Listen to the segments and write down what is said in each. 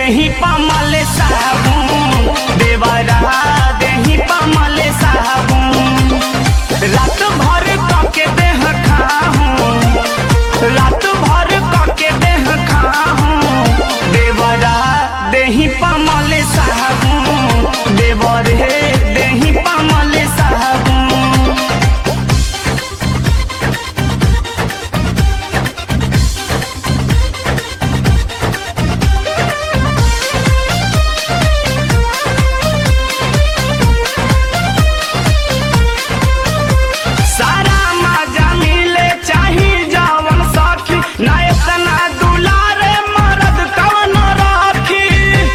देही पमल साबुन देवरा देही पमल साबुन रात भर कके देह खाहूं रात भर कके देह खाहूं देवरा देही पमल साबुन देवर हे देही पमल साबुन सारा मजा मिले चाही जवन सखी ना इतना दुलारे मरद कवन राखी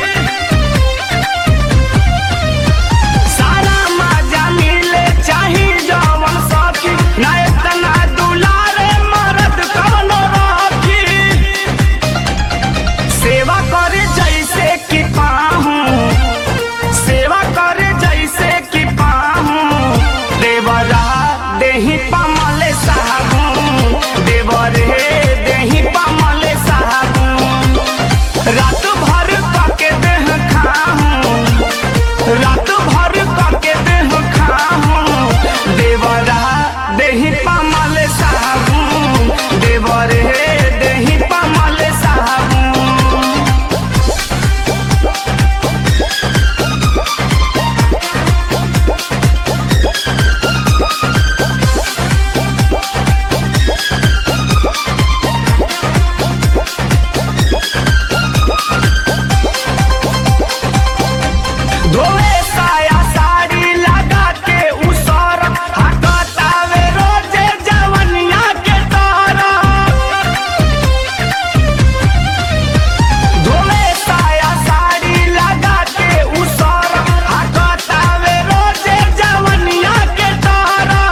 सारा मजा मिले चाही जवन सखी ना इतना दुलारे मरद कवन राखी सेवा करे जैसे कि पाहूं सेवा करे जैसे कि पाहूं देवरा देही पमल साबुन देवर हे देही पमल साबुन रात भर कके देह खाहूं रात भर कके देह खाहूं देवरा देही पमल साबुन देवर हे देही पमल साबुन धोए साया साड़ी लगा के उसर हकतावे रोजे जवनिया के तारा धोए साया साड़ी लगा के उसर हकतावे रोजे जवनिया के तारा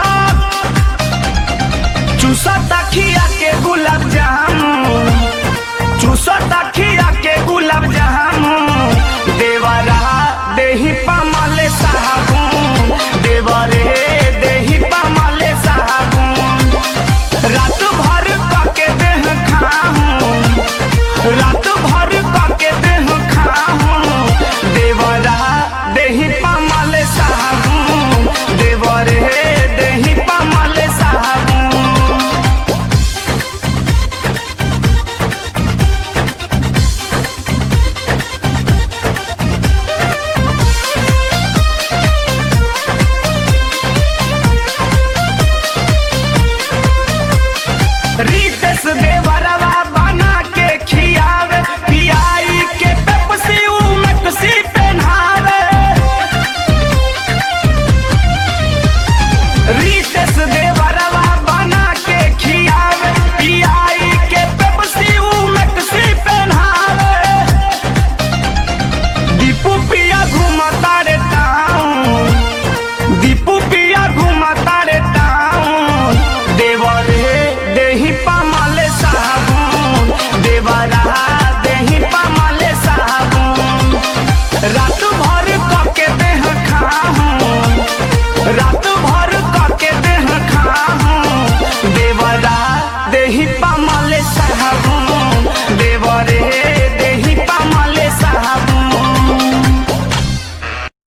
चूसा तखिया के गुलाब जामुन चूसा तखिया के गुलाब जामुन